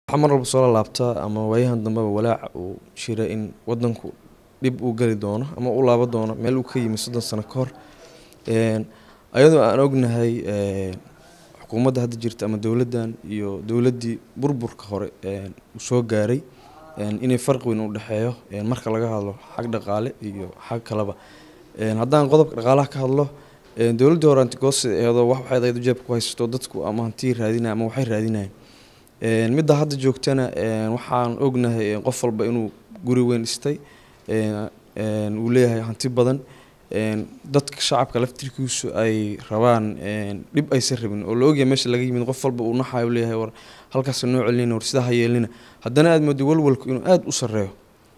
waxaa mar walba soo lalaabtaa ama waayahan dambeba walaaca uu jira in wadanku dhib uu geli doono ama u laabo doono meel uu ka yimi soddon sano ka hor ayadoo aan ognahay xukuumadda hadda jirta ama dowladdan iyo dowladdii burburka hore uu soo gaaray inay farqi weyn u dhexeeyo marka laga hadlo xag dhaqaale iyo xag kaleba haddaan qodobka dhaqaalaha ka hadlo dowladdii hore antigosi eedoo wax waxay ahayd jeebka ku haysato dadku ama hantii raadinaya ama waxay raadinayaan midda hadda joogtana waxaan ognahay qof walba inuu guri weyn dhistay uu leeyahay hanti badan dadka shacabka laftirkiisu ay rabaan dhib aysan rabin oo la ogyahay meesha laga yimid qof walba uu naxayo leeyahay war halkaas noo celinina war sidaa ha yeelina haddana aada mooday walwalku inuu aada u sareeyo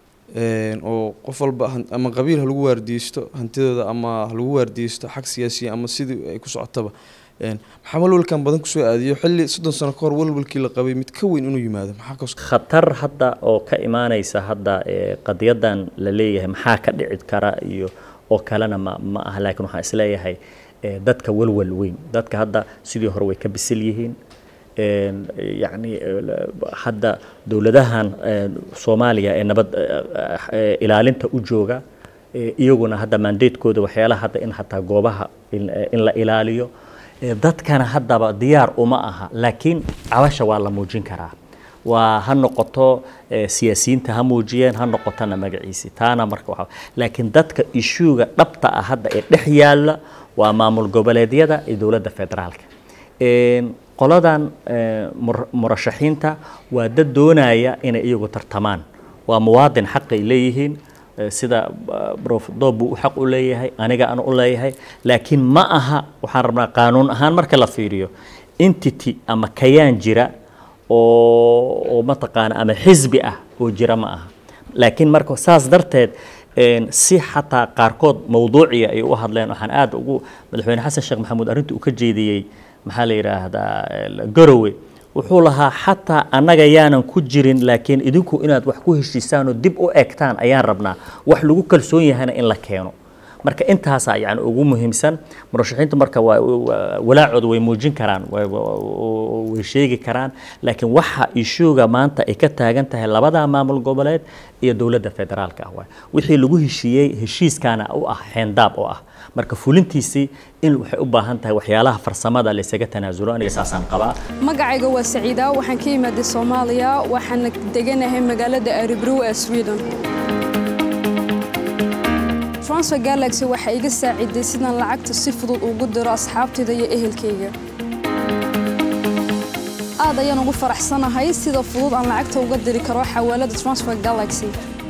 oo qof walba ama qabiil ha lagu waardiyeysto hantidooda ama ha lagu waardiyeysto xag siyaasiya ama sidii ay ku socotaba maxaa walwalkan badan kusoo aadiyo xilli soddon sano kahor walwalkii la qabay mid ka weyn inuu yimaado maxaa khatar hadda oo ka imaanaysa hadda qadiyadan la leeyahay maxaa ka dhici kara iyo oo kalena ma ma aha laakiin waxaan isleeyahay dadka walwal weyn dadka hadda sidii hore way ka bisil yihiin yacni hadda dowladahan soomaaliya ee nabad ilaalinta u jooga iyaguna hadda mandatekooda waxyaalaha hadda in hataa goobaha in la ilaaliyo dadkana haddaba diyaar uma aha laakiin cabasha waa la muujin karaa waa ha noqoto siyaasiyiinta ha muujiyeen ha noqotona magaciisi taana marka waxa laakiin dadka ishuuga dhabta ah hadda ee dhex yaalla waa maamul goboleedyada iyo dowladda federaalka qoladan murashaxiinta waa dad doonaya inay iyagu tartamaan waa muwaadin xaqay leeyihiin sida prof doob uu xaq u leeyahay aniga aan u leeyahay laakiin ma aha waxaan rabnaa qaanuun ahaan marka la fiiriyo entity ama kayaan jira oo oo mataqaana ama xisbi ah oo jira ma aha laakiin marka saas darteed si xataa qaarkood mawduuciya ay u hadleen waxaan aad ugu madaxweyne xasan sheekh maxamuud arrinta uu ka jeediyey maxaa la yidhaahdaa garowe wuxuu lahaa xataa annaga yaanan ku jirin laakiin idinku inaad wax ku heshiisaan oo dib u egtaan ayaan rabnaa wax lagu kalsoon yahayna in la keeno marka intaasaa yani ugu muhiimsan murashaxiintu marka waa walaacooda way muujin karaan way sheegi karaan laakiin waxa ishuuga maanta ay ka taagan tahay labada maamul goboleed iyo dowladda federaalka ah waay wixii lagu heshiiyey heshiiskaana u ah xeendaab oo ah marka fulintiisii in waxay u baahan tahay waxyaalaha farsamada laysaga tanaasulo aniga saasaan qabaa magacayga waa saciida waxaan ka imaaday soomaaliya waxaana deganahay magaalada aribrow ee sweden transfer galaxy waxay iga saaciday sidaan lacagta si fudud ugu diro asxaabtayda iyo ehelkayga aad ayaan ugu faraxsanahay sida fudud aan lacagta uga diri karo xawaalada transfer galaxy